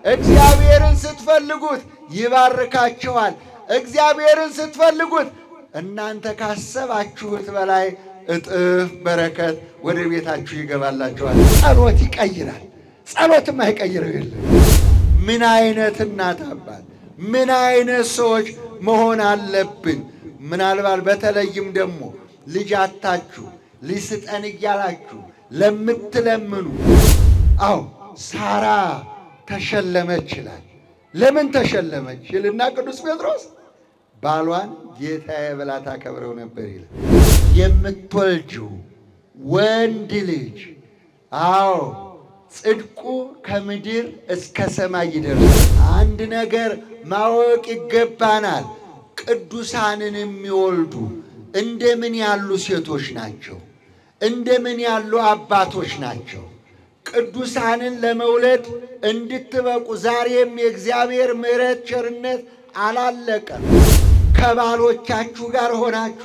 እግዚአብሔርን ስትፈልጉት ይባርካችኋል። እግዚአብሔርን ስትፈልጉት እናንተ ካሰባችሁት በላይ እጥፍ በረከት ወደ ቤታችሁ ይገባላችኋል። ጸሎት ይቀይራል። ጸሎትም አይቀይረው የለም። ምን አይነት እናት አባት፣ ምን አይነት ሰዎች መሆን አለብን? ምናልባት በተለይም ደግሞ ልጅ አታችሁ ልጅ ስጠን እያላችሁ ለምትለምኑ፣ አዎ ሳራ ተሸለመች ይላል። ለምን ተሸለመች ይልና ቅዱስ ጴጥሮስ ባሏን ጌታዬ ብላ ታከብረው ነበር ይላል። የምትወልጂው ወንድ ልጅ አዎ ጽድቁ ከምድር እስከ ሰማይ ይደርሳል። አንድ ነገር ማወቅ ይገባናል። ቅዱሳንን የሚወልዱ እንደምን ያሉ ሴቶች ናቸው? እንደምን ያሉ አባቶች ናቸው? ቅዱሳንን ለመውለድ እንድትበቁ ዛሬም የእግዚአብሔር ምሕረት ቸርነት አላለቀም። ከባሎቻችሁ ጋር ሆናችሁ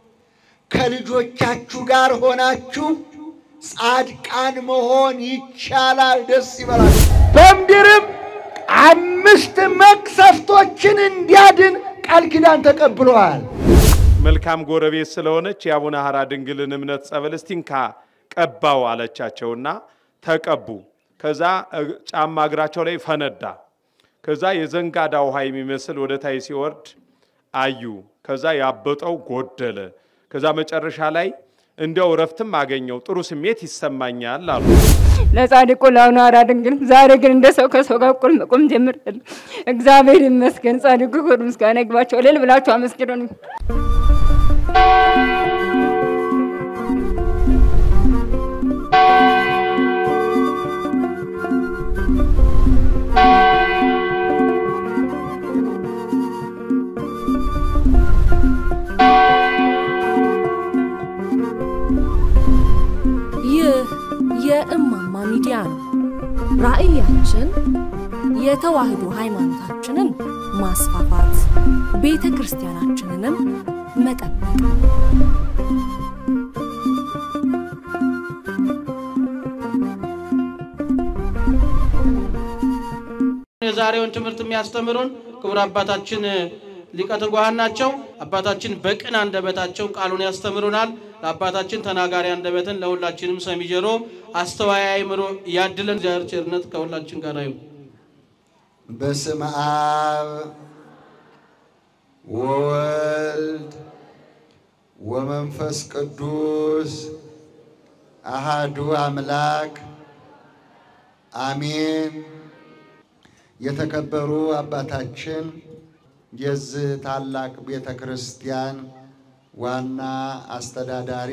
ከልጆቻችሁ ጋር ሆናችሁ ጻድቃን መሆን ይቻላል። ደስ ይበላል። በምድርም አምስት መቅሰፍቶችን እንዲያድን ቃል ኪዳን ተቀብለዋል። መልካም ጎረቤት ስለሆነች የአቡነ ሐራ ድንግልን እምነት ጸበል እስቲንካ ቀባው አለቻቸውና ተቀቡ። ከዛ ጫማ እግራቸው ላይ ፈነዳ። ከዛ የዘንጋዳ ውሃ የሚመስል ወደ ታይ ሲወርድ አዩ። ከዛ ያበጠው ጎደለ። ከዛ መጨረሻ ላይ እንዲያው እረፍትም አገኘው፣ ጥሩ ስሜት ይሰማኛል አሉ። ለጻድቁ ለአቡነ ሐራ ድንግል ዛሬ ግን እንደ ሰው ከሰው ጋር እኩል መቆም ጀምሬያለሁ። እግዚአብሔር ይመስገን። ጻድቁ ክብር ምስጋና ይግባቸው። እልል ብላችሁ አመስግኑን። ይህ የእማማ ሚዲያ ነው። ራዕያችን የተዋህዶ ሃይማኖታችንን ማስፋፋት፣ ቤተ ክርስቲያናችንንም መጠበቅ ነው። የዛሬውን ትምህርት የሚያስተምሩን ክቡር አባታችን ሊቀ ትጉሃን ናቸው። አባታችን በቅን አንደበታቸው ቃሉን ያስተምሩናል። ለአባታችን ተናጋሪ አንደበትን ለሁላችንም ሰሚ ጆሮ፣ አስተዋይ አእምሮ ያድለን። እግዚአብሔር ቸርነት ከሁላችን ጋር ይሁን። በስመ አብ ወወልድ ወመንፈስ ቅዱስ አሃዱ አምላክ አሜን። የተከበሩ አባታችን የዚህ ታላቅ ቤተ ክርስቲያን ዋና አስተዳዳሪ፣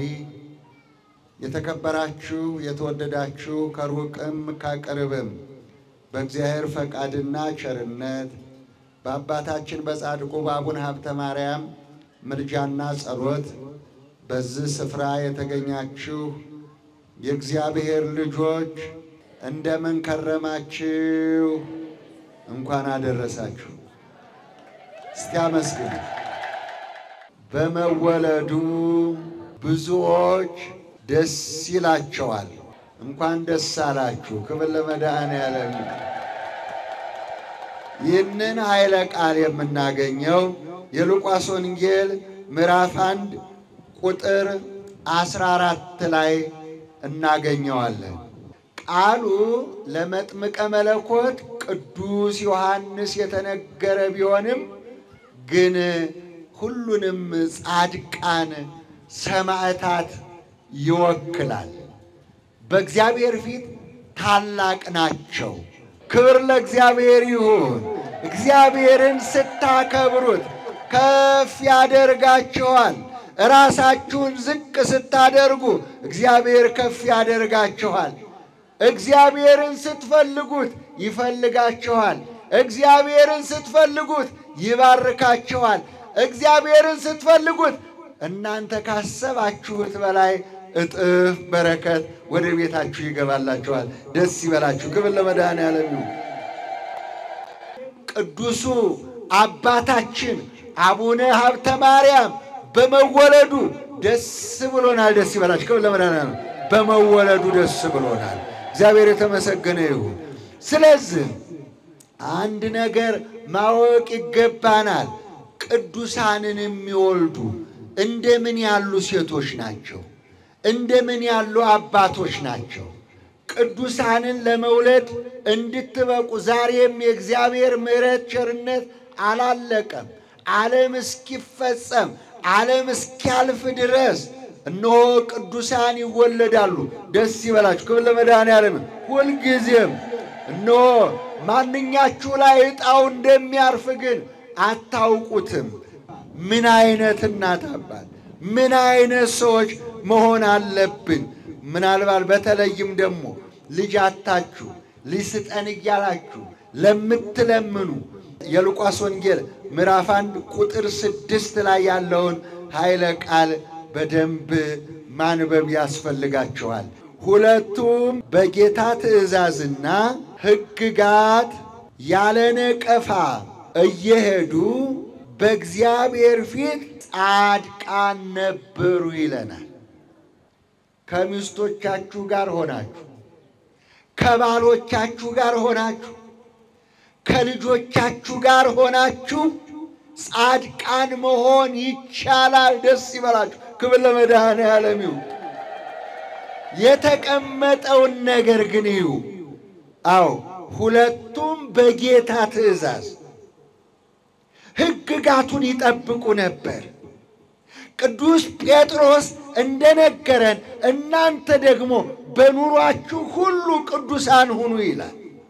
የተከበራችሁ የተወደዳችሁ ከሩቅም ከቅርብም በእግዚአብሔር ፈቃድና ቸርነት በአባታችን በጻድቁ በአቡነ ሀብተ ማርያም ምልጃና ጸሎት በዚህ ስፍራ የተገኛችሁ የእግዚአብሔር ልጆች እንደምን ከረማችሁ? እንኳን አደረሳችሁ። እስቲ አመስግኑ። በመወለዱ ብዙዎች ደስ ይላቸዋል። እንኳን ደስ አላችሁ። ክብር ለመድኃኔዓለም። ይህንን ኃይለ ቃል የምናገኘው የሉቃስ ወንጌል ምዕራፍ አንድ ቁጥር አስራ አራት ላይ እናገኘዋለን። ቃሉ ለመጥምቀ መለኮት ቅዱስ ዮሐንስ የተነገረ ቢሆንም ግን ሁሉንም ጻድቃን ሰማዕታት ይወክላል። በእግዚአብሔር ፊት ታላቅ ናቸው። ክብር ለእግዚአብሔር ይሁን። እግዚአብሔርን ስታከብሩት ከፍ ያደርጋችኋል። ራሳችሁን ዝቅ ስታደርጉ እግዚአብሔር ከፍ ያደርጋችኋል። እግዚአብሔርን ስትፈልጉት ይፈልጋችኋል። እግዚአብሔርን ስትፈልጉት ይባርካችኋል። እግዚአብሔርን ስትፈልጉት እናንተ ካሰባችሁት በላይ እጥፍ በረከት ወደ ቤታችሁ ይገባላችኋል። ደስ ይበላችሁ። ክብር ለመድኃኔዓለም ይሁን። ቅዱሱ አባታችን አቡነ ሀብተ ማርያም በመወለዱ ደስ ብሎናል። ደስ ይበላችሁ። ክብር ለመድኃኔዓለም በመወለዱ ደስ ብሎናል። እግዚአብሔር የተመሰገነ ይሁን። ስለዚህ አንድ ነገር ማወቅ ይገባናል። ቅዱሳንን የሚወልዱ እንደምን ያሉ ሴቶች ናቸው? እንደምን ያሉ አባቶች ናቸው? ቅዱሳንን ለመውለድ እንድትበቁ ዛሬም የእግዚአብሔር ምሕረት ቸርነት አላለቀም። ዓለም እስኪፈጸም ዓለም እስኪያልፍ ድረስ እነሆ ቅዱሳን ይወለዳሉ። ደስ ይበላችሁ። ክብር ለመድኃኔዓለም። ሁልጊዜም እነሆ ማንኛችሁ ላይ ዕጣው እንደሚያርፍ ግን አታውቁትም። ምን አይነት እናት አባት፣ ምን አይነት ሰዎች መሆን አለብን። ምናልባት በተለይም ደግሞ ልጅ አታችሁ ልጅ ስጠን እያላችሁ ለምትለምኑ የሉቃስ ወንጌል ምዕራፍ አንድ ቁጥር ስድስት ላይ ያለውን ኃይለ ቃል በደንብ ማንበብ ያስፈልጋቸዋል። ሁለቱም በጌታ ትእዛዝና ሕግጋት ያለ ነቀፋ እየሄዱ በእግዚአብሔር ፊት ጻድቃን ነበሩ ይለናል። ከሚስቶቻችሁ ጋር ሆናችሁ፣ ከባሎቻችሁ ጋር ሆናችሁ፣ ከልጆቻችሁ ጋር ሆናችሁ ጻድቃን መሆን ይቻላል። ደስ ይበላችሁ። ክብር ለመድኃኔዓለም ይሁን። የተቀመጠውን ነገር ግን ይዩ። አዎ ሁለቱም በጌታ ትእዛዝ ሕግጋቱን ይጠብቁ ነበር። ቅዱስ ጴጥሮስ እንደነገረን እናንተ ደግሞ በኑሯችሁ ሁሉ ቅዱሳን ሁኑ ይላል።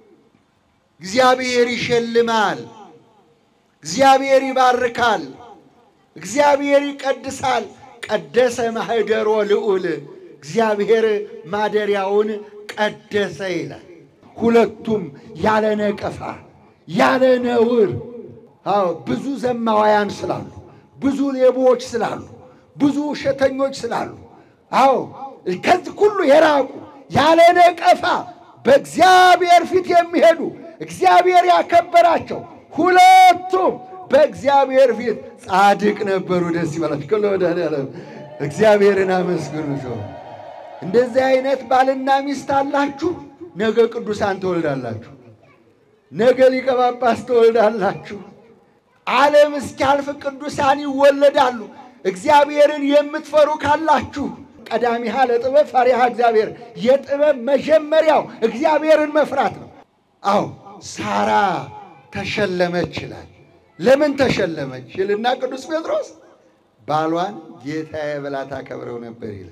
እግዚአብሔር ይሸልማል። እግዚአብሔር ይባርካል። እግዚአብሔር ይቀድሳል። ቀደሰ ማኅደሮ ልዑል እግዚአብሔር ማደሪያውን ቀደሰ ይላል። ሁለቱም ያለ ነቀፋ ያለ ነውር። አዎ ብዙ ዘማዋያን ስላሉ፣ ብዙ ሌቦች ስላሉ፣ ብዙ ውሸተኞች ስላሉ፣ አዎ ከዚህ ሁሉ የራቁ ያለ ነቀፋ በእግዚአብሔር ፊት የሚሄዱ እግዚአብሔር ያከበራቸው ሁለቱም በእግዚአብሔር ፊት ጻድቅ ነበሩ። ደስ ይበላችሁ። ከለ መድኃኔዓለም እግዚአብሔርን አመስግኑ። ሰው እንደዚህ አይነት ባልና ሚስት አላችሁ፣ ነገ ቅዱሳን ትወልዳላችሁ። ነገ ሊቀ ጳጳስ ትወልዳላችሁ። ዓለም እስኪያልፍ ቅዱሳን ይወለዳሉ። እግዚአብሔርን የምትፈሩ ካላችሁ ቀዳሚሃ ለጥበብ ፈሪሃ እግዚአብሔር፣ የጥበብ መጀመሪያው እግዚአብሔርን መፍራት ነው። አዎ ሳራ ተሸለመች ይላል። ለምን ተሸለመች ይልና ቅዱስ ጴጥሮስ ባሏን ጌታዬ ብላ ታከብረው ነበር ይላል።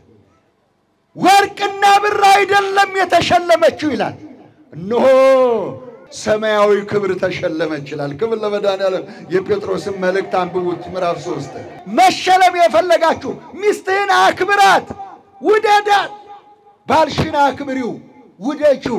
ወርቅና ብር አይደለም የተሸለመችው ይላል። እነሆ ሰማያዊ ክብር ተሸለመች ይላል። ክብር ለመድኃኔዓለም። የጴጥሮስን መልእክት አንብቡት ምዕራፍ ሶስት መሸለም የፈለጋችሁ ሚስትህን አክብራት፣ ውደዳት። ባልሽን አክብሪው፣ ውደጂው።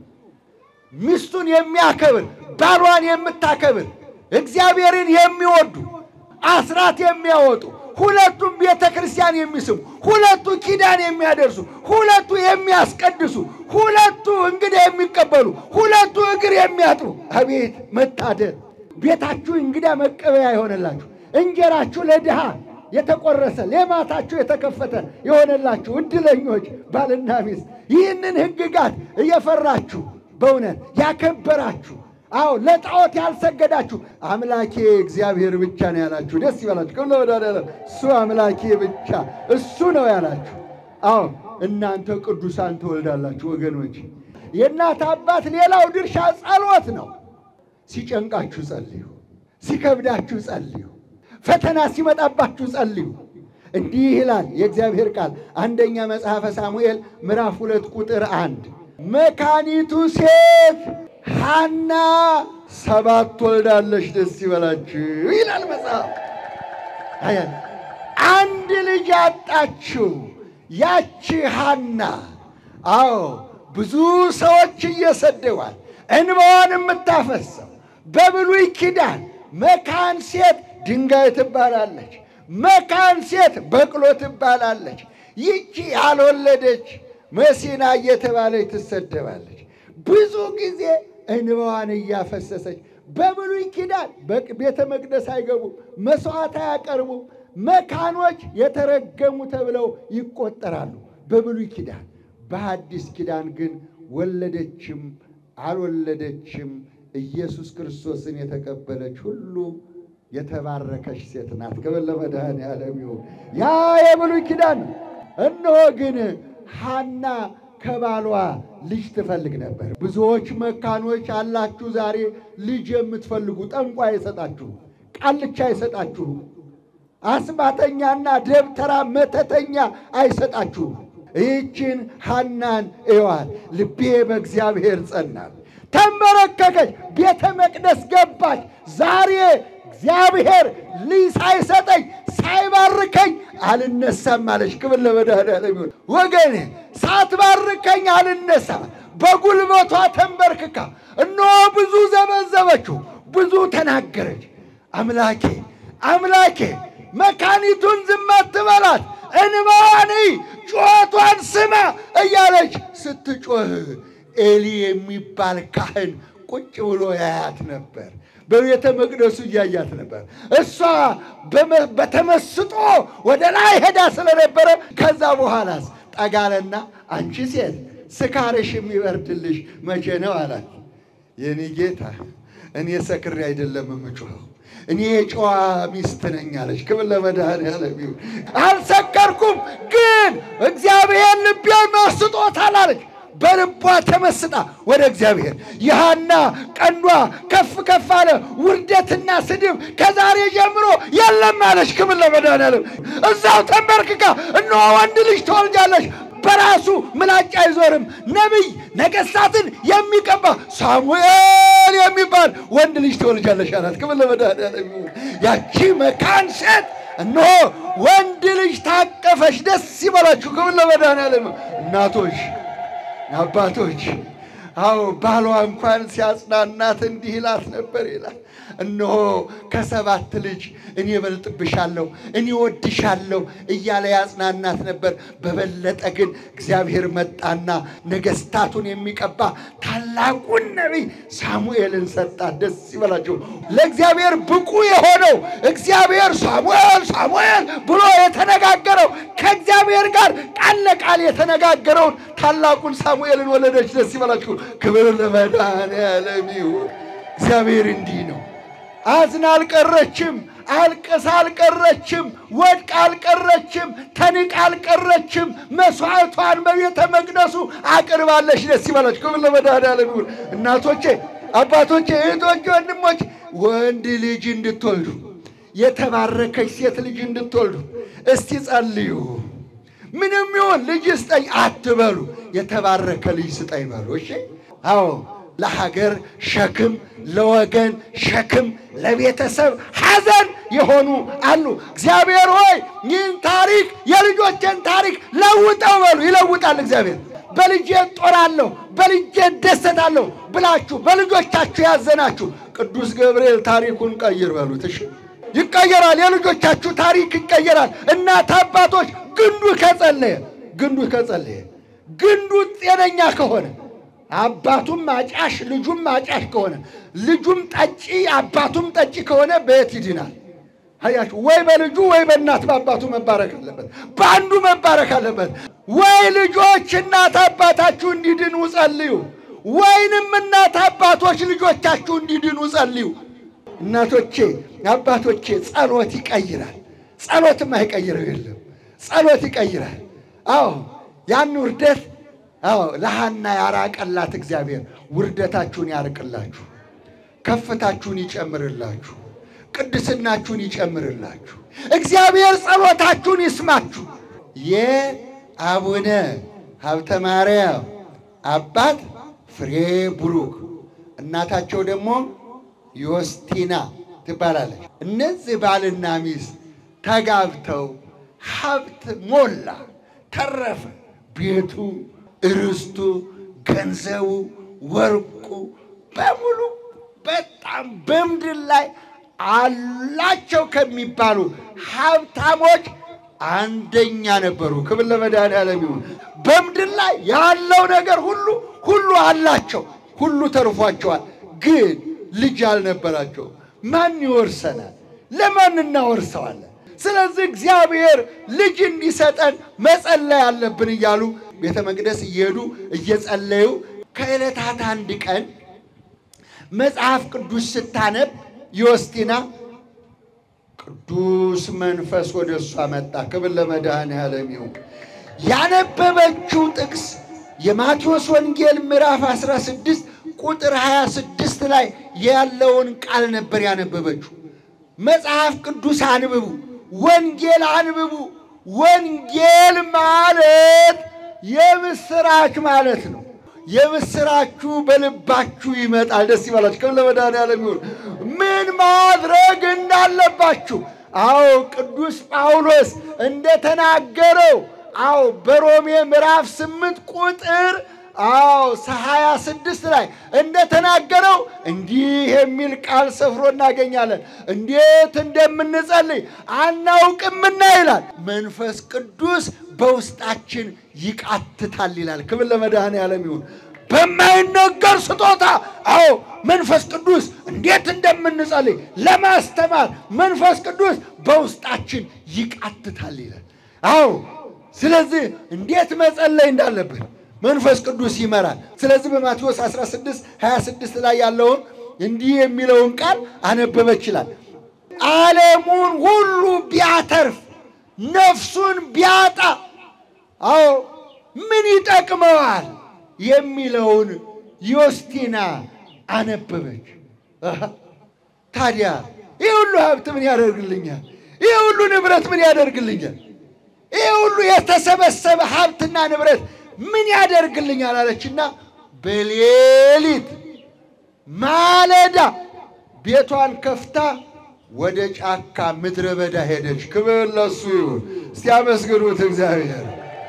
ሚስቱን የሚያከብር ባሏን የምታከብር እግዚአብሔርን የሚወዱ አስራት የሚያወጡ ሁለቱም ቤተ ክርስቲያን የሚስሙ ሁለቱ ኪዳን የሚያደርሱ ሁለቱ የሚያስቀድሱ ሁለቱ እንግዳ የሚቀበሉ ሁለቱ እግር የሚያጥቡ አቤት መታደል! ቤታችሁ እንግዳ መቀበያ የሆነላችሁ እንጀራችሁ ለድሃ የተቆረሰ ሌማታችሁ የተከፈተ የሆነላችሁ እድለኞች ባልና ሚስት ይህንን ሕግጋት እየፈራችሁ በእውነት ያከበራችሁ አዎ ለጣዖት ያልሰገዳችሁ አምላኬ እግዚአብሔር ብቻ ነው ያላችሁ፣ ደስ ይበላችሁ። ክብር ለመድኃኔዓለም። እሱ አምላኬ ብቻ እሱ ነው ያላችሁ። አዎ እናንተ ቅዱሳን ትወልዳላችሁ ወገኖች። የእናት አባት ሌላው ድርሻ ጸሎት ነው። ሲጨንቃችሁ ጸልዩ፣ ሲከብዳችሁ ጸልዩ፣ ፈተና ሲመጣባችሁ ጸልዩ። እንዲህ ይላል የእግዚአብሔር ቃል አንደኛ መጽሐፈ ሳሙኤል ምዕራፍ ሁለት ቁጥር አንድ መካኒቱ ሴት ሐና ሰባት ወልዳለች፣ ደስ ይበላችሁ ይላል መጽሐፍ። አያ አንድ ልጅ አጣችው ያቺ ሐና። አዎ ብዙ ሰዎች እየሰደዋል እንባዋን የምታፈሰው በብሉይ ኪዳን መካን ሴት ድንጋይ ትባላለች፣ መካን ሴት በቅሎ ትባላለች። ይቺ ያልወለደች መሲና እየተባለች ትሰደባለች። ብዙ ጊዜ እንባዋን እያፈሰሰች በብሉይ ኪዳን ቤተ መቅደስ አይገቡም፣ መስዋዕት አያቀርቡም። መካኖች የተረገሙ ተብለው ይቆጠራሉ በብሉይ ኪዳን። በሐዲስ ኪዳን ግን ወለደችም አልወለደችም ኢየሱስ ክርስቶስን የተቀበለች ሁሉ የተባረከች ሴት ናት። ክብር ለመድኃኔዓለም ይሁን። ያ የብሉይ ኪዳን ነው። እነሆ ግን ሐና ከባሏ ልጅ ትፈልግ ነበር። ብዙዎች መካኖች አላችሁ ዛሬ ልጅ የምትፈልጉ ጠንቋ አይሰጣችሁ፣ ቃልቻ አይሰጣችሁ፣ አስማተኛና ደብተራ መተተኛ አይሰጣችሁም። ይህችን ሐናን እዋል ልቤ በእግዚአብሔር ጸናል። ተንበረከከች፣ ቤተ መቅደስ ገባች። ዛሬ እግዚአብሔር ልጅ ሳይሰጠኝ ሳይባርከኝ አልነሳም አለች። ክብር ለመድኃኔዓለም ይሁን። ወገኔ ሳትባርከኝ አልነሳም። በጉልበቷ ተንበርክካ እነሆ ብዙ ዘበዘበችው፣ ብዙ ተናገረች። አምላኬ አምላኬ መካኒቱን ዝም አትበላት፣ እንባዋን እይ፣ ጩኸቷን ስማ እያለች ስትጮህ ኤሊ የሚባል ካህን ቁጭ ብሎ ያያት ነበር። በቤተ መቅደሱ እያያት ነበር። እሷ በተመስጦ ወደ ላይ ሄዳ ስለነበረ ከዛ በኋላስ ጠጋለና አንቺ ሴት ስካርሽ የሚበርድልሽ መቼ ነው አላት። የኔ ጌታ እኔ ሰክሬ አይደለም የምጮኸው እኔ የጨዋ ሚስት ነኝ አለች። ክብር ለመድኃኔዓለም ይሁን። አልሰከርኩም፣ ግን እግዚአብሔር ልቤን መስጦታል አለች። በልቧ ተመስጣ ወደ እግዚአብሔር የሐና ቀንዷ ከፍ ከፍ አለ። ውርደትና ስድብ ከዛሬ ጀምሮ የለም አለች። ክብር ለመድኃኔዓለም እዛው ተንበርክካ እነሆ ወንድ ልጅ ትወልጃለሽ በራሱ ምላጭ አይዞርም። ነቢይ ነገሥታትን የሚቀባ ሳሙኤል የሚባል ወንድ ልጅ ትወልጃለሽ አላት። ክብር ለመድኃኔዓለም ይሁን። ያቺ መካን ሴት እነሆ ወንድ ልጅ ታቀፈች። ደስ ይበላችሁ። ክብር ለመድኃኔዓለም ይሁን። እናቶች አባቶች አዎ ባሏ እንኳን ሲያጽናናት እንዲህ ይላት ነበር ይላል። እነሆ ከሰባት ልጅ እኔ እበልጥብሻለሁ፣ እኔ ወድሻለሁ እያለ ያጽናናት ነበር። በበለጠ ግን እግዚአብሔር መጣና ነገሥታቱን የሚቀባ ታላቁን ነቢይ ሳሙኤልን ሰጣት። ደስ ይበላቸው። ለእግዚአብሔር ብቁ የሆነው እግዚአብሔር ሳሙኤል ሳሙኤል ብሎ የተነጋገረው ከእግዚአብሔር ጋር ቃል ለቃል የተነጋገረውን ታላቁን ሳሙኤልን ወለደች። ደስ ይበላችሁ። ክብር ለመድኃኔዓለም ይሁን። እግዚአብሔር እንዲህ ነው። አዝና አልቀረችም፣ አልቅሳ አልቀረችም፣ ወድቃ አልቀረችም፣ ተንቃ አልቀረችም። መስዋዕቷን በቤተ መቅደሱ አቅርባለች። ደስ ይበላችሁ። ክብር ለመድኃኔዓለም ይሁን። እናቶቼ፣ አባቶቼ፣ እህቶቼ፣ ወንድሞች ወንድ ልጅ እንድትወልዱ የተባረከች ሴት ልጅ እንድትወልዱ እስቲ ጸልዩ። ምንም ይሁን ልጅ ስጠኝ አትበሉ፣ የተባረከ ልጅ ስጠኝ በሉ። እሺ አዎ ለሀገር ሸክም፣ ለወገን ሸክም፣ ለቤተሰብ ሐዘን የሆኑ አሉ። እግዚአብሔር ሆይ ይህን ታሪክ የልጆችን ታሪክ ለውጠው በሉ። ይለውጣል እግዚአብሔር። በልጄ እጦራለሁ፣ በልጄ እደሰታለሁ ብላችሁ በልጆቻችሁ ያዘናችሁ ቅዱስ ገብርኤል ታሪኩን ቀይር በሉት። እሺ ይቀየራል። የልጆቻችሁ ታሪክ ይቀየራል። እናት አባቶች ግንዱ ከጸለየ ግንዱ ከጸለየ ግንዱ ጤነኛ ከሆነ አባቱም አጫሽ ልጁም አጫሽ ከሆነ ልጁም ጠጪ አባቱም ጠጪ ከሆነ በየት ይድናል? አያችሁ፣ ወይ በልጁ ወይ በእናት በአባቱ መባረክ አለበት፣ በአንዱ መባረክ አለበት። ወይ ልጆች እናት አባታችሁ እንዲድኑ ጸልዩ፣ ወይንም እናት አባቶች ልጆቻችሁ እንዲድኑ ጸልዩ። እናቶቼ አባቶቼ፣ ጸሎት ይቀይራል። ጸሎትም አይቀይረው የለም፣ ጸሎት ይቀይራል። አዎ ያን ውርደት አዎ ለሐና ያራቀላት እግዚአብሔር ውርደታችሁን ያርቅላችሁ፣ ከፍታችሁን ይጨምርላችሁ፣ ቅድስናችሁን ይጨምርላችሁ። እግዚአብሔር ጸሎታችሁን ይስማችሁ። የአቡነ ሀብተ ማርያም አባት ፍሬ ቡሩክ እናታቸው ደግሞ ዮስቲና ትባላለች። እነዚህ ባልና ሚስት ተጋብተው ሀብት ሞላ፣ ተረፈ። ቤቱ፣ ርስቱ፣ ገንዘቡ፣ ወርቁ በሙሉ በጣም በምድር ላይ አላቸው ከሚባሉ ሀብታሞች አንደኛ ነበሩ። ክብር ለመድኃኔዓለም ይሁን። በምድር ላይ ያለው ነገር ሁሉ ሁሉ አላቸው፣ ሁሉ ተርፏቸዋል። ግን ልጅ አልነበራቸው። ማን ይወርሰናል? ለማን እናወርሰዋለን? ስለዚህ እግዚአብሔር ልጅ እንዲሰጠን መጸለይ አለብን እያሉ ቤተ መቅደስ እየሄዱ እየጸለዩ ከዕለታት አንድ ቀን መጽሐፍ ቅዱስ ስታነብ ዮስቲና ቅዱስ መንፈስ ወደ እሷ መጣ። ክብር ለመድኃኔዓለም ይሁን። ያነበበችው ጥቅስ የማቴዎስ ወንጌል ምዕራፍ 16 ቁጥር 26 ላይ ያለውን ቃል ነበር ያነበበችው። መጽሐፍ ቅዱስ አንብቡ፣ ወንጌል አንብቡ። ወንጌል ማለት የምስራች ማለት ነው። የምስራችሁ በልባችሁ ይመጣል። ደስ ይበላችሁ። ክብር ለመድኃኔዓለም ይሁን። ምን ማድረግ እንዳለባችሁ አዎ ቅዱስ ጳውሎስ እንደተናገረው አዎ በሮሜ ምዕራፍ ስምንት ቁጥር አዎ ሀያ ስድስት ላይ እንደተናገረው እንዲህ የሚል ቃል ሰፍሮ እናገኛለን። እንዴት እንደምንጸልይ አናውቅምና ይላል። መንፈስ ቅዱስ በውስጣችን ይቃትታል ይላል። ክብር ለመድኃኔዓለም ይሁን። በማይነገር ስጦታ አዎ መንፈስ ቅዱስ እንዴት እንደምንጸልይ ለማስተማር መንፈስ ቅዱስ በውስጣችን ይቃትታል ይላል። አዎ ስለዚህ እንዴት መጸለይ እንዳለብን መንፈስ ቅዱስ ይመራል። ስለዚህ በማቴዎስ 16 26 ላይ ያለውን እንዲህ የሚለውን ቃል አነበበች ይላል። ዓለሙን ሁሉ ቢያተርፍ ነፍሱን ቢያጣ አዎ ምን ይጠቅመዋል የሚለውን ዮስቲና አነበበች። አሃ፣ ታዲያ ይህ ሁሉ ሀብት ምን ያደርግልኛል? ይህ ሁሉ ንብረት ምን ያደርግልኛል? ይህ ሁሉ የተሰበሰበ ሀብትና ንብረት ምን ያደርግልኛል አለችና በሌሊት ማለዳ ቤቷን ከፍታ ወደ ጫካ ምድረ በዳ ሄደች። ክብር ለሱ ይሁን። እስቲ አመስግኑት እግዚአብሔር።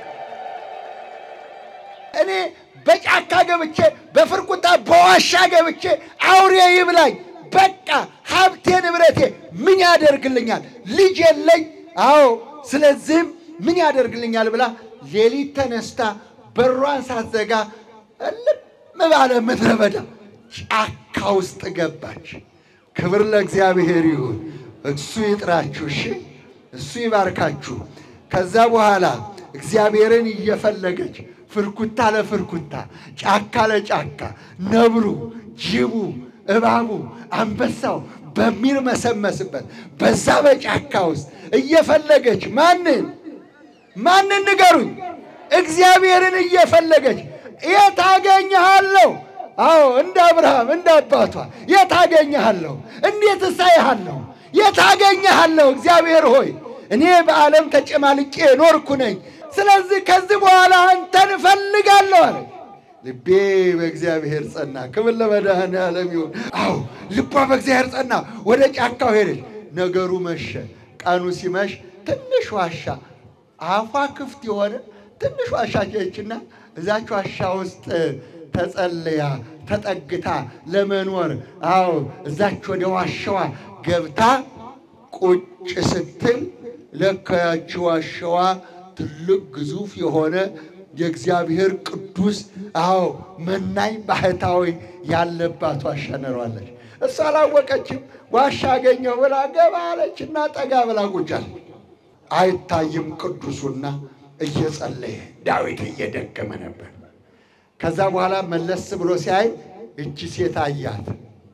እኔ በጫካ ገብቼ በፍርቁታ በዋሻ ገብቼ አውሬ ይብላኝ፣ በቃ ሀብቴ ንብረቴ ምን ያደርግልኛል? ልጅ የለኝ። አዎ ስለዚህም ምን ያደርግልኛል ብላ ሌሊት ተነስታ በሯን ሳትዘጋ እልም ባለ ምድረ በዳ ጫካ ውስጥ ገባች። ክብር ለእግዚአብሔር ይሁን። እሱ ይጥራችሁ፣ እሺ፣ እሱ ይባርካችሁ። ከዛ በኋላ እግዚአብሔርን እየፈለገች ፍርኩታ ለፍርኩታ፣ ጫካ ለጫካ፣ ነብሩ፣ ጅቡ፣ እባቡ፣ አንበሳው በሚርመሰመስበት በዛ በጫካ ውስጥ እየፈለገች ማንን ማንን ንገሩኝ? እግዚአብሔርን እየፈለገች የት አገኘሃለሁ? አዎ እንደ አብርሃም እንደ አባቷ የት አገኘሃለሁ? እንዴት እሳይሃለሁ? የት አገኘሃለሁ? እግዚአብሔር ሆይ እኔ በዓለም ተጨማልቄ ኖርኩ ነኝ። ስለዚህ ከዚህ በኋላ አንተን እፈልጋለሁ አለ። ልቤ በእግዚአብሔር ጸና። ክብር ለመድኃኔዓለም ይሁን። አዎ ልቧ በእግዚአብሔር ጸና። ወደ ጫካው ሄደች። ነገሩ መሸ። ቀኑ ሲመሽ ትንሽ ዋሻ አፏ ክፍት የሆነ ትንሽ ዋሻ ሄደችና እዛች ዋሻ ውስጥ ተጸልያ ተጠግታ ለመኖር አዎ እዛች ወደ ዋሻዋ ገብታ ቁጭ ስትል ለካ ያቺ ዋሻዋ ትልቅ ግዙፍ የሆነ የእግዚአብሔር ቅዱስ አዎ መናኝ ባህታዊ ያለባት ዋሻ ነሯለች። እሷ አላወቀችም። ዋሻ አገኘሁ ብላ ገባ አለችና ጠጋ ብላ ቁጭ አለች። አይታይም ቅዱሱና እየጸለየ ዳዊት እየደገመ ነበር። ከዛ በኋላ መለስ ብሎ ሲያይ እቺ ሴት አያት።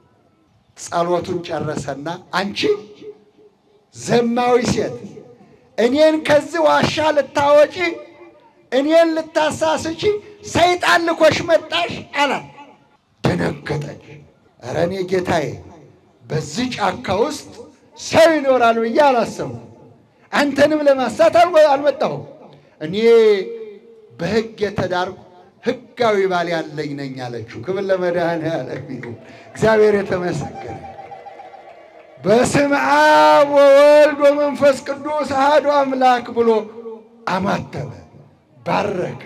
ጸሎቱን ጨረሰና አንቺ ዘማዊ ሴት እኔን ከዚህ ዋሻ ልታወጪ እኔን ልታሳስቺ ሰይጣን ልኮሽ መጣሽ አላት። ደነገጠች። ኧረ እኔ ጌታዬ በዚህ ጫካ ውስጥ ሰው ይኖራል ብዬ አላሰብኩም። አንተንም ለማሳት አልመጣሁም። እኔ በሕግ የተዳርኩ ሕጋዊ ባል ያለኝ ነኝ አለችው። ክብር ለመድኃኔዓለም ይሁን። እግዚአብሔር የተመሰገነ በስመ አብ ወወልድ ወመንፈስ ቅዱስ አሐዱ አምላክ ብሎ አማተበ፣ ባረከ።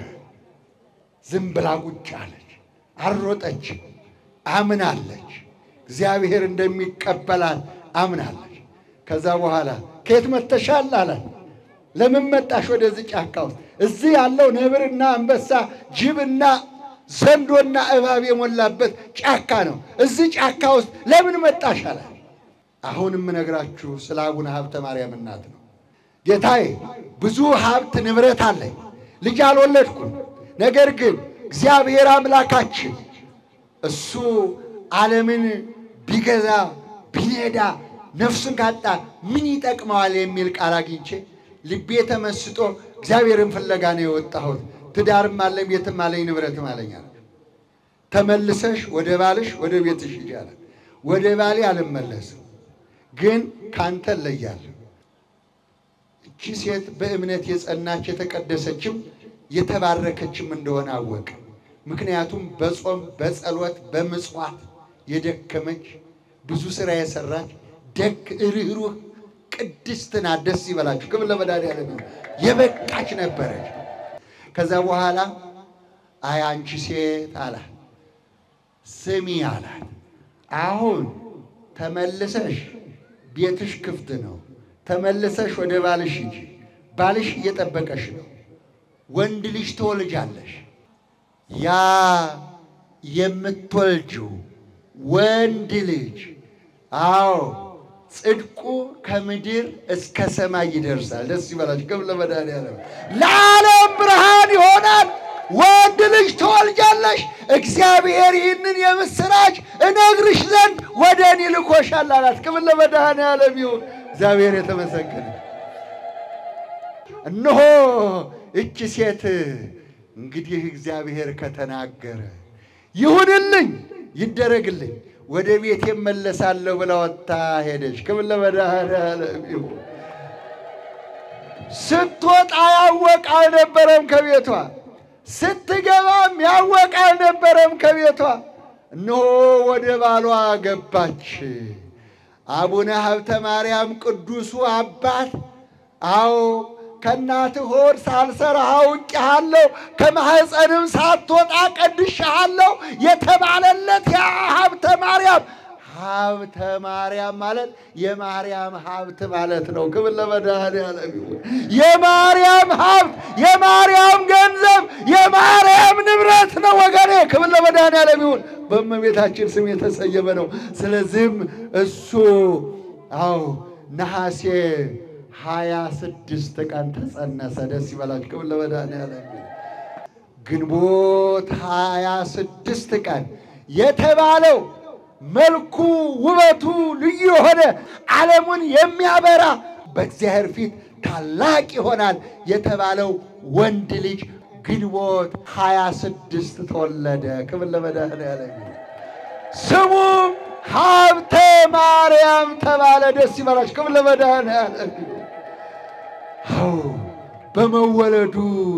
ዝም ብላ ቁጭ አለች፣ አልሮጠች፣ አምናለች። እግዚአብሔር እንደሚቀበላት አምናለች። ከዛ በኋላ ከየት መጥተሻል አላት። ለምን መጣሽ ወደዚህ ጫካ ውስጥ? እዚህ ያለው ነብርና አንበሳ፣ ጅብና ዘንዶና እባብ የሞላበት ጫካ ነው። እዚህ ጫካ ውስጥ ለምን መጣሽ አላት። አሁን የምነግራችሁ ስለ አቡነ ሀብተ ማርያም እናት ነው። ጌታዬ ብዙ ሀብት ንብረት አለኝ፣ ልጅ አልወለድኩም። ነገር ግን እግዚአብሔር አምላካችን እሱ ዓለምን ቢገዛ ቢነዳ ነፍሱን ካጣ ምን ይጠቅመዋል የሚል ቃል አግኝቼ ልቤ ተመስጦ እግዚአብሔርን ፍለጋ ነው የወጣሁት። ትዳርም አለኝ ቤትም አለኝ ንብረትም አለኝ አለ። ተመልሰሽ ወደ ባልሽ ወደ ቤትሽ ሂጂ አለ። ወደ ባሌ አልመለስም፣ ግን ካንተ እለያለሁ። እቺ ሴት በእምነት የጸናች የተቀደሰችም የተባረከችም እንደሆነ አወቀ። ምክንያቱም በጾም በጸሎት በምጽዋት የደከመች ብዙ ስራ የሰራች ደግ ርኅሩህ ቅድስት ናት። ደስ ይበላችሁ። ክብር ለመድኃኒዓለም ይሁን። የበቃች ነበረች። ከዛ በኋላ አይ አንቺ ሴት አላት፣ ስሚ አላት። አሁን ተመልሰሽ ቤትሽ ክፍት ነው። ተመልሰሽ ወደ ባልሽ ሂጂ። ባልሽ እየጠበቀሽ ነው። ወንድ ልጅ ትወልጃለሽ። ያ የምትወልጂው ወንድ ልጅ አዎ ጽድቁ ከምድር እስከ ሰማይ ይደርሳል። ደስ ይበላችሁ። ክብር ለመድኃኒዓለም። ለዓለም ብርሃን ይሆናል። ወንድ ልጅ ትወልጃለሽ። እግዚአብሔር ይህንን የምስራች እነግርሽ ዘንድ ወደ እኔ ልኮሻል አላት። ክብር ለመድኃኒዓለም ይሁን። እግዚአብሔር የተመሰገነ እነሆ እቺ ሴት እንግዲህ እግዚአብሔር ከተናገረ ይሁንልኝ፣ ይደረግልኝ፣ ወደ ቤት እመለሳለሁ ብላ ወጥታ ሄደች። ክብር ለመድኃኒዓለም ይሁን። ስትወጣ ያወቅ አልነበረም ከቤቷ፣ ስትገባም ያወቅ አልነበረም ከቤቷ። እነሆ ወደ ባሏ ገባች። አቡነ ሀብተ ማርያም ቅዱሱ አባት አዎ ከእናትህ ሆድ ሳልሰራህ አውቄሃለሁ ከማኅፀንም ሳትወጣ ቀድሼሃለሁ የተባለለት ያ ሀብተ ማርያም ሀብተ ማርያም ማለት የማርያም ሀብት ማለት ነው። ክብር ለመድኃኒዓለም ይሁን። የማርያም ሀብት፣ የማርያም ገንዘብ፣ የማርያም ንብረት ነው ወገኔ። ክብር ለመድኃኒዓለም ይሁን። በእመቤታችን ስም የተሰየመ ነው። ስለዚህም እሱ አዎ ነሐሴ ሀያ ስድስት ቀን ተጸነሰ። ደስ ይበላችሁ። ክብር ለመድኃኒዓለም ይሁን። ግንቦት ሀያ ስድስት ቀን የተባለው መልኩ ውበቱ ልዩ የሆነ ዓለሙን የሚያበራ በእግዚአብሔር ፊት ታላቅ ይሆናል የተባለው ወንድ ልጅ ግንቦት ሀያ ስድስት ተወለደ። ክብር ለመድኃኒዓለም ይሁን። ስሙም ሀብተ ማርያም ተባለ። ደስ ይበላችሁ። ክብር ለመድኃኒዓለም ይሁን። አዎ በመወለዱ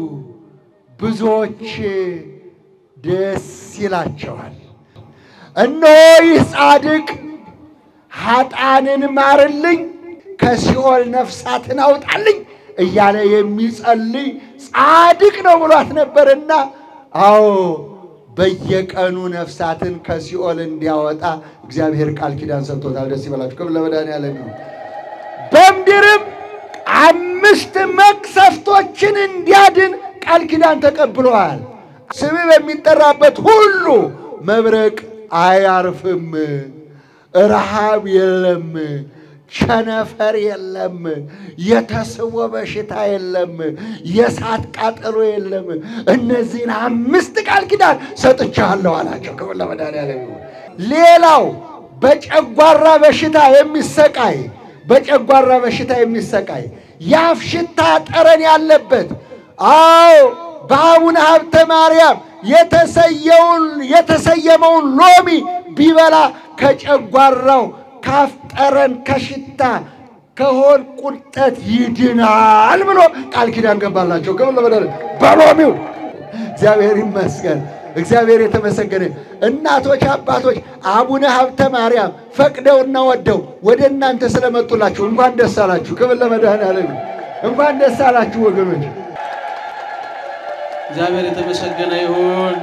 ብዙዎች ደስ ይላቸዋል። እነሆ ይህ ጻድቅ ኃጣንን ማርልኝ፣ ከሲኦል ነፍሳትን አውጣልኝ እያለ የሚጸልይ ጻድቅ ነው ብሏት ነበርና፣ አዎ በየቀኑ ነፍሳትን ከሲኦል እንዲያወጣ እግዚአብሔር ቃል ኪዳን ሰጥቶታል። ደስ ይበላችሁ። ክብር ለመድኃኒዓለም ይሁን። በምድርም አምስት መቅሰፍቶችን እንዲያድን ቃል ኪዳን ተቀብለዋል። ስም በሚጠራበት ሁሉ መብረቅ አያርፍም፣ ረሃብ የለም፣ ቸነፈር የለም፣ የተስቦ በሽታ የለም፣ የእሳት ቃጠሎ የለም። እነዚህን አምስት ቃል ኪዳን ሰጥቻለሁ አላቸው። ክብር ለመድኃኒዓለም ይሁን። ሌላው በጨጓራ በሽታ የሚሰቃይ በጨጓራ በሽታ የሚሰቃይ የአፍ ሽታ ጠረን ያለበት አዎ በአቡነ ሀብተ ማርያም የተሰየመውን ሎሚ ቢበላ ከጨጓራው ካፍ ጠረን ከሽታ ከሆድ ቁርጠት ይድናል ብሎ ቃል ኪዳን ገባላቸው። ክብር ለመድኃኒዓለም በሎሚው እግዚአብሔር ይመስገን። እግዚአብሔር የተመሰገነ። እናቶች፣ አባቶች አቡነ ሀብተ ማርያም ፈቅደውና ወደው ወደ እናንተ ስለመጡላችሁ እንኳን ደስ አላችሁ። ክብር ለመድኃኒዓለም እንኳን ደስ አላችሁ ወገኖች። እግዚአብሔር የተመሰገነ ይሁን።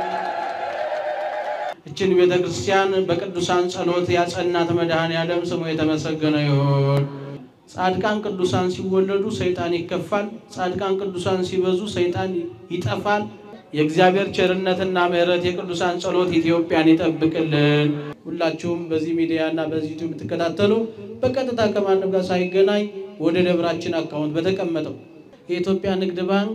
እችን ቤተ ክርስቲያን በቅዱሳን ጸሎት ያጸናት መድኃኔዓለም ስሙ የተመሰገነ ይሁን። ጻድቃን ቅዱሳን ሲወለዱ ሰይጣን ይከፋል። ጻድቃን ቅዱሳን ሲበዙ ሰይጣን ይጠፋል። የእግዚአብሔር ቸርነትና ምሕረት የቅዱሳን ጸሎት ኢትዮጵያን ይጠብቅልን። ሁላችሁም በዚህ ሚዲያ እና በዚህ ዩቲዩብ የምትከታተሉ በቀጥታ ከማንም ጋር ሳይገናኝ ወደ ደብራችን አካውንት በተቀመጠው የኢትዮጵያ ንግድ ባንክ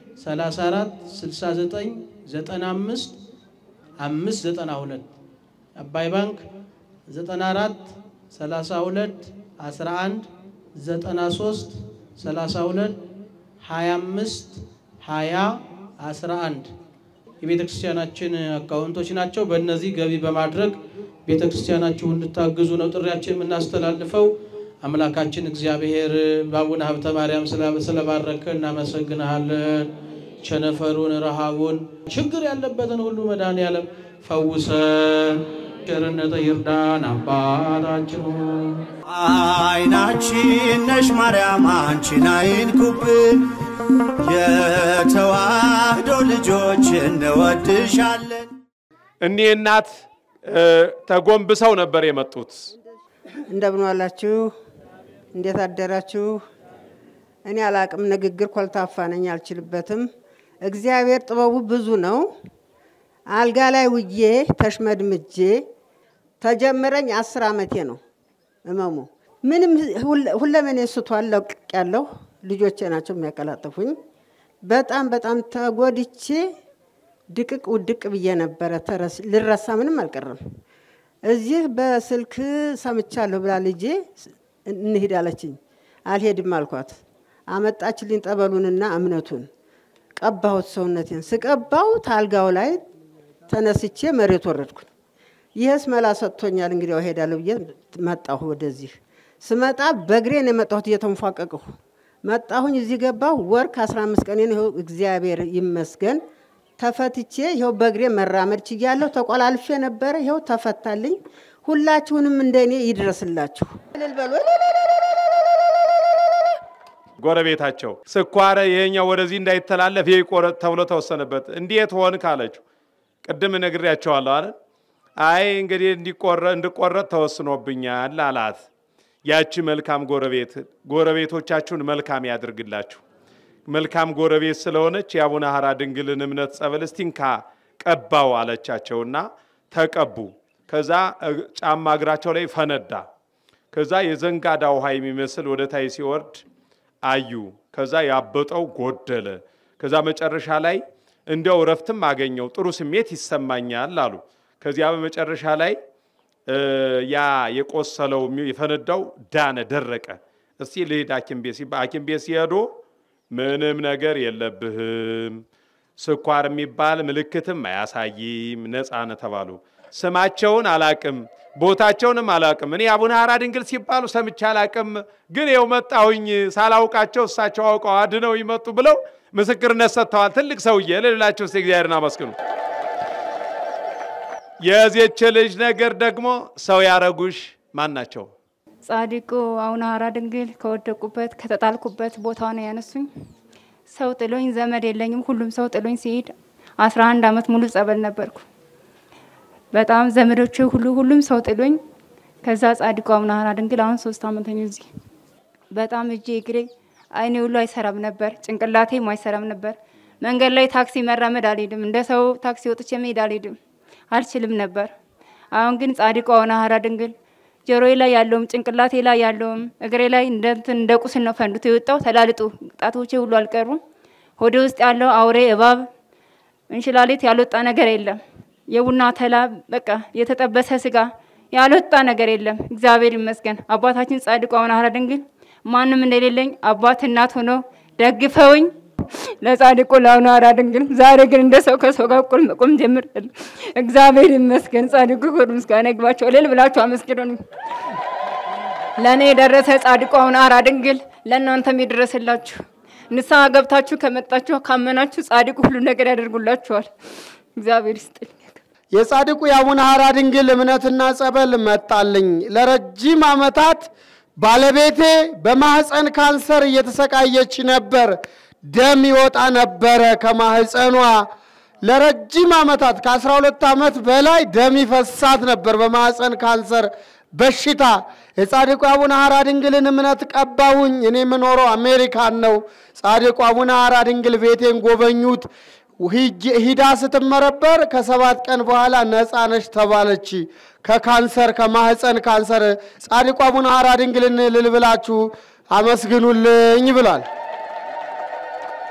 1034 69 95 592 አባይ ባንክ 94 32 11 93 32 25 20 11 የቤተ ክርስቲያናችን አካውንቶች ናቸው። በእነዚህ ገቢ በማድረግ ቤተ ክርስቲያናችሁ እንድታግዙ ነው ጥሪያችን የምናስተላልፈው። አምላካችን እግዚአብሔር በአቡነ ሀብተ ማርያም ስለባረከ እናመሰግንሃለን። ቸነፈሩን፣ ረሃቡን፣ ችግር ያለበትን ሁሉ መድኃኔዓለም ፈውሰን ቸርነተ ይርዳን። አባታችን ሆይ አይናችን ነሽ ማርያም አንቺን አይንኩብን፣ የተዋህዶ ልጆች እንወድሻለን። እኒህ እናት እ፣ ተጎንብሰው ነበር የመጡት። እንደምን ዋላችሁ? እንዴት አደራችሁ? እኔ አላቅም፣ ንግግር ኮልታፋ ነኝ፣ አልችልበትም። እግዚአብሔር ጥበቡ ብዙ ነው። አልጋ ላይ ውዬ ተሽመድምጄ ተጀመረኝ አስር ዓመቴ ነው እመሙ። ምንም ሁለ- ሁለመኔ ስቷል ለቅቅ ያለሁ ልጆቼ ናቸው የሚያቀላጥፉኝ። በጣም በጣም ተጎድቼ ድቅቅ ውድቅ ብዬ ነበረ። ተረስ- ልረሳ ምንም አልቀረም። እዚህ በስልክ ሰምቻለሁ ብላ ልጄ እንሂድ አለችኝ። አልሄድም አልኳት። አመጣችልኝ ጠበሉንና እምነቱን ቀባሁት። ሰውነቴን ስቀባው ታልጋው ላይ ተነስቼ መሬት ወረድኩኝ። ይህስ መላ ሰጥቶኛል፣ እንግዲያው እሄዳለሁ ብዬ መጣሁ። ወደዚህ ስመጣ በእግሬን የመጣሁት እየተንፏቀቅሁ መጣሁኝ። እዚህ ገባሁ። ወር ከአስራ አምስት ቀኔን ይኸው እግዚአብሔር ይመስገን ተፈትቼ ይኸው በእግሬ መራመድ ችያለሁ። ተቆላልፌ ነበረ፣ ይኸው ተፈታልኝ። ሁላችሁንም እንደኔ ይድረስላችሁ። እልል በሉ። ጎረቤታቸው ስኳር ይሄኛው ወደዚህ እንዳይተላለፍ ይህ ይቆረጥ ተብሎ ተወሰነበት። እንዴት ሆን ካለችው ቅድም ነግሬያቸዋለሁ አይደል? አይ እንግዲህ እንዲቆረ እንድቆረጥ ተወስኖብኛል አላት። ያቺ መልካም ጎረቤት ጎረቤቶቻችሁን መልካም ያድርግላችሁ። መልካም ጎረቤት ስለሆነች የአቡነ ሐራ ድንግልን እምነት ጸበል እስቲንካ ቀባው አለቻቸውና ተቀቡ። ከዛ እ- ጫማ እግራቸው ላይ ፈነዳ። ከዛ የዘንጋዳ ውሃ የሚመስል ወደ ታይ ሲወርድ አዩ። ከዛ ያበጠው ጎደለ። ከዛ መጨረሻ ላይ እንዲያው እረፍትም አገኘው ጥሩ ስሜት ይሰማኛል አሉ። ከዚያ በመጨረሻ ላይ እ፣ ያ የቆሰለው የሚ- የፈነዳው ዳነ፣ ደረቀ። እስቲ ልሂድ ሐኪም ቤት ሲባል ሐኪም ቤት ሲሄዱ ምንም ነገር የለብህም፣ ስኳር የሚባል ምልክትም አያሳይም፣ ነፃ ነህ ተባሉ። ስማቸውን አላቅም፣ ቦታቸውንም አላቅም። እኔ አቡነ ሐራ ድንግል ሲባሉ ሰምቼ አላቅም፣ ግን ይኸው መጣሁኝ ሳላውቃቸው እሳቸው አውቀው አድነው ይመጡ ብለው ምስክርነት ሰጥተዋል። ትልቅ ሰውዬ ልላቸው ስ እግዚአብሔርን አመስግኑ። የዚች ልጅ ነገር ደግሞ ሰው ያረጉሽ ማን ናቸው? ጻድቁ አቡነ ሐራ ድንግል ከወደቁበት ከተጣልኩበት ቦታ ነው ያነሱኝ። ሰው ጥሎኝ ዘመድ የለኝም። ሁሉም ሰው ጥሎኝ ሲሄድ አስራ አንድ አመት ሙሉ ጸበል ነበርኩ። በጣም ዘመዶች ሁሉ ሁሉም ሰው ጥሎኝ ከዛ ጻድቁ አቡነ ሐራ ድንግል አሁን ሶስት አመት ነው እዚህ። በጣም እጄ እግሬ አይኔ ሁሉ አይሰራም ነበር፣ ጭንቅላቴም አይሰራም ነበር። መንገድ ላይ ታክሲ መራመድ አልሄድም፣ እንደ ሰው ታክሲ ወጥቼ መሄድ አልሄድም፣ አልችልም ነበር። አሁን ግን ጻድቁ አቡነ ሐራ ድንግል ጆሮዬ ላይ ያለውም ጭንቅላቴ ላይ ያለውም እግሬ ላይ እንደ እንትን እንደ ቁስል ነው ፈንድቶ የወጣው። ተላልጦ ጣቶቼ ሁሉ አልቀሩም። ሆዴ ውስጥ ያለው አውሬ እባብ እንሽላሊት ያልወጣ ነገር የለም። የቡና ተላ በቃ የተጠበሰ ስጋ ያልወጣ ነገር የለም። እግዚአብሔር ይመስገን። አባታችን ጻድቁ አቡነ ሐራ ድንግል ማንም እንደሌለኝ አባት እናት ሆኖ ደግፈውኝ ለጻድቁ ለአቡነ ሐራ ድንግል ዛሬ ግን እንደ ሰው ከሰው ጋር እኩል መቆም ጀምሬያለሁ። እግዚአብሔር ይመስገን። ጻድቁ ክብር ምስጋና ይግባቸው። እልል ብላችሁ አመስግኑን። ለእኔ የደረሰ ጻድቁ አቡነ ሐራ ድንግል ለእናንተም ይድረስላችሁ። ንስሐ ገብታችሁ ከመጣችሁ ካመናችሁ ጻድቁ ሁሉ ነገር ያደርጉላችኋል። እግዚአብሔር ይስጥልኝ። የጻድቁ የአቡነ ሐራ ድንግል እምነትና ጸበል መጣልኝ። ለረጅም ዓመታት ባለቤቴ በማህፀን ካንሰር እየተሰቃየች ነበር። ደም ይወጣ ነበረ ከማህፀኗ። ለረጅም ዓመታት ከ12 ዓመት በላይ ደም ይፈሳት ነበር በማህፀን ካንሰር በሽታ። የጻድቁ አቡነ ሐራ ድንግልን እምነት ቀባውኝ። እኔ የምኖረው አሜሪካን ነው። ጻድቁ አቡነ ሐራ ድንግል ቤቴን ጎበኙት። ሂጅ- ሂዳ ስትመረበር ከሰባት ቀን በኋላ ነፃ ነች ተባለች ከካንሰር ከማህፀን ካንሰር። ጻድቁ አቡነ ሐራ ድንግልን እልል ብላችሁ አመስግኑልኝ ብሏል።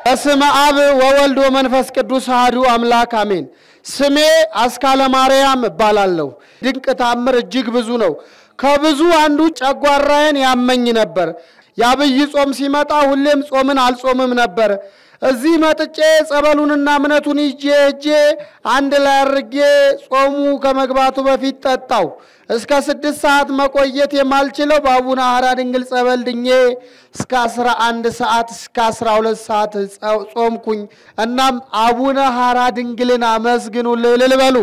በስመ አብ ወወልድ ወመንፈስ ቅዱስ አሐዱ አምላክ አሜን። ስሜ አስካለ ማርያም እባላለሁ። ድንቅ ታምር እጅግ ብዙ ነው። ከብዙ አንዱ ጨጓራዬን ያመኝ ነበር። የአብይ ጾም ሲመጣ ሁሌም ጾምን አልጾምም ነበር። እዚህ መጥጬ ጸበሉንና እምነቱን ይዤ ሄጄ አንድ ላይ አድርጌ ጾሙ ከመግባቱ በፊት ጠጣው። እስከ ስድስት ሰዓት መቆየት የማልችለው በአቡነ ሐራ ድንግል ጸበል ድኜ እስከ አስራ አንድ ሰዓት እስከ አስራ ሁለት ሰዓት ጸ- ጾምኩኝ። እናም አቡነ ሐራ ድንግልን አመስግኑልኝ እልል በሉ።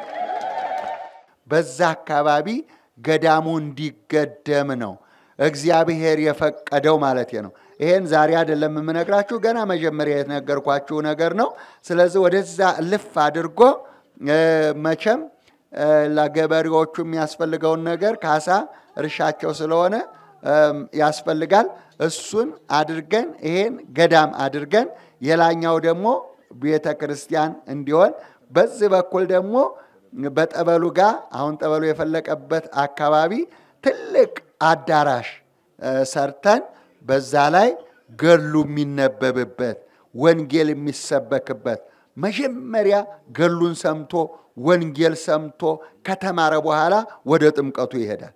በዛ አካባቢ ገዳሙ እንዲገደም ነው እግዚአብሔር የፈቀደው ማለት ነው። ይሄን ዛሬ አይደለም የምነግራችሁ፣ ገና መጀመሪያ የተነገርኳችሁ ነገር ነው። ስለዚህ ወደዛ እልፍ አድርጎ እ፣ መቼም እ፣ ለገበሬዎቹ የሚያስፈልገውን ነገር ካሳ እርሻቸው ስለሆነ እም፣ ያስፈልጋል። እሱን አድርገን ይሄን ገዳም አድርገን የላኛው ደግሞ ቤተ ክርስቲያን እንዲሆን በዚህ በኩል ደግሞ በጠበሉ ጋር አሁን ጠበሉ የፈለቀበት አካባቢ ትልቅ አዳራሽ እ፣ ሰርተን በዛ ላይ ገሉ የሚነበብበት ወንጌል የሚሰበክበት መጀመሪያ ገሉን ሰምቶ ወንጌል ሰምቶ ከተማረ በኋላ ወደ ጥምቀቱ ይሄዳል።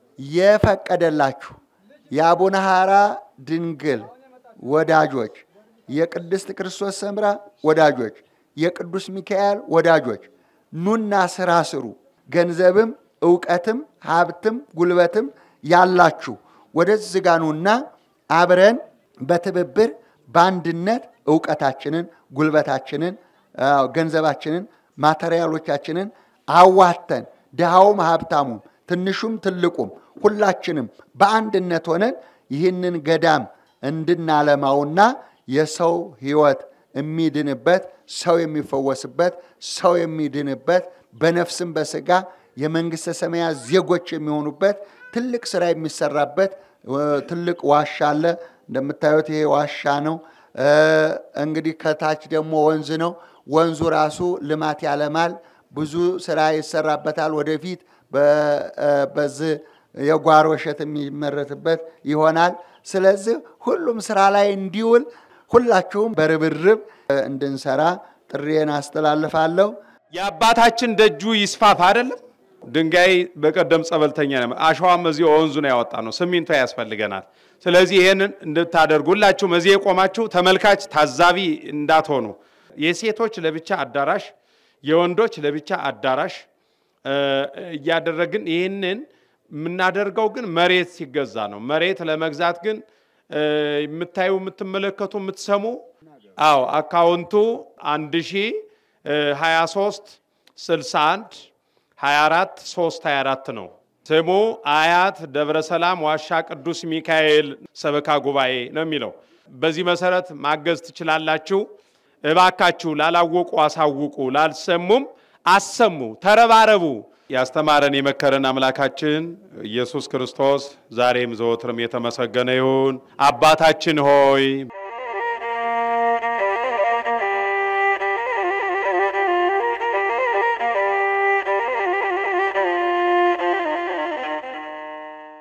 የፈቀደላችሁ የአቡነ ሐራ ድንግል ወዳጆች፣ የቅድስት ክርስቶስ ሰምራ ወዳጆች፣ የቅዱስ ሚካኤል ወዳጆች ኑና ስራ ስሩ። ገንዘብም እውቀትም ሀብትም ጉልበትም ያላችሁ ወደዚህ ጋ ኑና አብረን በትብብር በአንድነት እውቀታችንን፣ ጉልበታችንን፣ አዎ፣ ገንዘባችንን፣ ማቴሪያሎቻችንን አዋተን ድሃውም ሀብታሙም ትንሹም ትልቁም ሁላችንም በአንድነት ሆነን ይህንን ገዳም እንድናለማውና የሰው ሕይወት የሚድንበት ሰው የሚፈወስበት ሰው የሚድንበት በነፍስም በስጋ የመንግሥተ ሰማያት ዜጎች የሚሆኑበት ትልቅ ስራ የሚሰራበት እ፣ ትልቅ ዋሻ አለ። እንደምታዩት ይሄ ዋሻ ነው። እ፣ እንግዲህ ከታች ደግሞ ወንዝ ነው። ወንዙ ራሱ ልማት ያለማል። ብዙ ስራ ይሰራበታል። ወደፊት በ- እ፣ በዚህ የጓሮ እሸት የሚመረትበት ይሆናል። ስለዚህ ሁሉም ስራ ላይ እንዲውል ሁላችሁም በርብርብ እ፣ እንድንሰራ ጥሪዬን አስተላልፋለሁ። የአባታችን ደጁ ይስፋፋ አይደለም። ድንጋይ በቀደም ጸበልተኛ ነው። አሸዋም እዚህ ወንዙ ነው ያወጣ ነው። ሲሚንቶ ያስፈልገናል። ስለዚህ ይሄንን እንድታደርጉ ሁላችሁም እዚህ የቆማችሁ ተመልካች ታዛቢ እንዳትሆኑ። የሴቶች ለብቻ አዳራሽ፣ የወንዶች ለብቻ አዳራሽ እ፣ እያደረግን ይህንን የምናደርገው ግን መሬት ሲገዛ ነው። መሬት ለመግዛት ግን እ፣ የምታዩ የምትመለከቱ የምትሰሙ አዎ አካውንቱ 1023 61 24 3 24 ነው። ስሙ አያት ደብረ ሰላም ዋሻ ቅዱስ ሚካኤል ሰበካ ጉባኤ ነው የሚለው። በዚህ መሰረት ማገዝ ትችላላችሁ። እባካችሁ ላላወቁ አሳውቁ፣ ላልሰሙም አሰሙ፣ ተረባረቡ። ያስተማረን የመከረን አምላካችን ኢየሱስ ክርስቶስ ዛሬም ዘወትርም የተመሰገነ ይሁን። አባታችን ሆይ